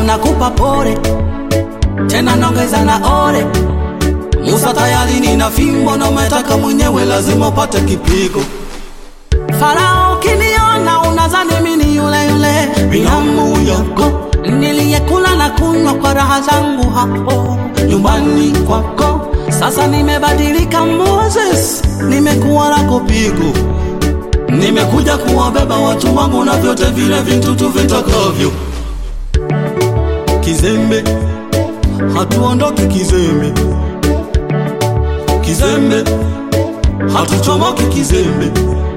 nakupa pole tena nongeza na ore Musa tayari nina fimbo na umetaka mwenyewe lazima upate kipigo Farao ukiniona unazani mimi yule yule binamu yako niliyekula na kunywa kwa raha zangu hapo nyumbani kwako. Sasa nimebadilika Moses, nimekuwa lako pigo, nimekuja kuwabeba watu wangu na vyote vile vitu tuvitakavyo. Kizembe, hatuondoki kizembe, kizembe, hatuchomoki kizembe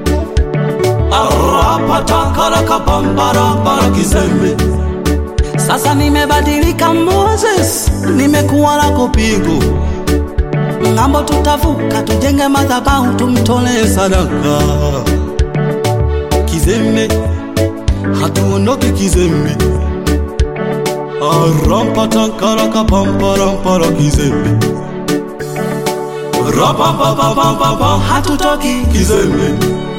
arapatakarakakambarabara kizembe sasa nimebadilika Moses, nimekuwa lako pigo. Ng'ambo tutavuka, tujenge madhabahu, tumtolee sadaka. Kizembe, hatuondoki kizembe. arampatakarakapamparampara kizembe rapapapapapapa hatutoki kizembe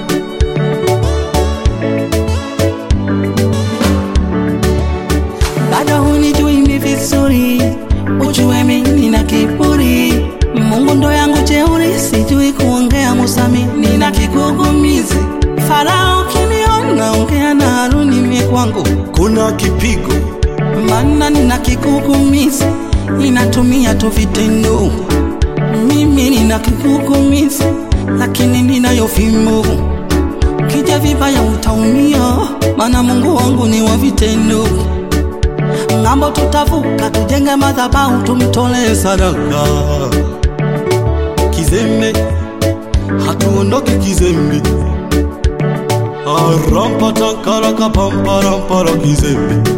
bado hunijui mi vizuri, ujue mimi nina kiburi. Mungu ndo yangu jeuri, sijui kuongea Musami, nina kigugumizi. Farao kiniona, ongea na Haruni, mie kwangu kuna kipigo, maana nina kigugumizi, ninatumia tu vitendo. Mimi nina kigugumizi, lakini ninayo fimbo. Kija vibaya utaumia, maana Mungu wangu ni wa vitendo ng'ambo tutavuka, tujenge madhabahu, tumtolee sadaka. Kizembe, hatuondoki kizembe. arampatakarakapamparampara kizembe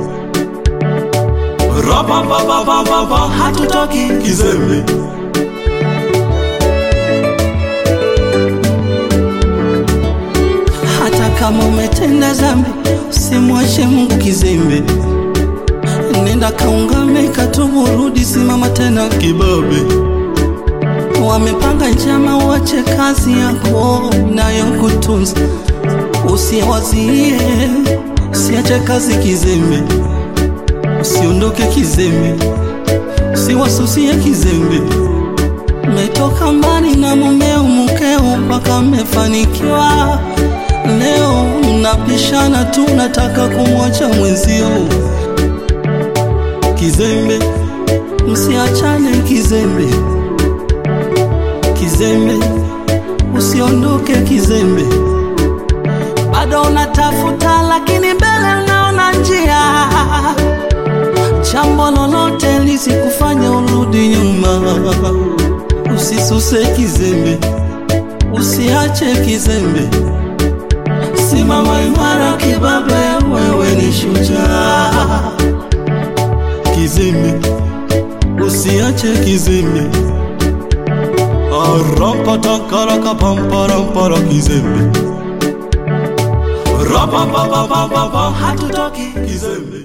rapapapapapapa hatutoki kizembe hata kama umetenda zambi, usimwache Mungu kizembe nenda kaungame, katubu, rudi, simama tena kibabe. Wamepanga njama, uache kazi yako inayokutunza, usiwazie, usiache kazi kizembe, usiondoke kizembe, usiwasusie kizembe. Metoka mbali na mumeo mkeo mpaka mmefanikiwa, leo mnabishana tu, nataka kumwacha mwenzio kizembe, msiachane kizembe, kizembe, usiondoke kizembe. Bado unatafuta lakini mbele unaona njia, jambo lolote lisikufanya urudi nyuma. Usisuse kizembe, usiache kizembe, simama imara kibabe, wewe ni shujaa kizembe, usiache kizembe. arampatakarakapamparampara kizembe rapapapapapa hatutoki kizembe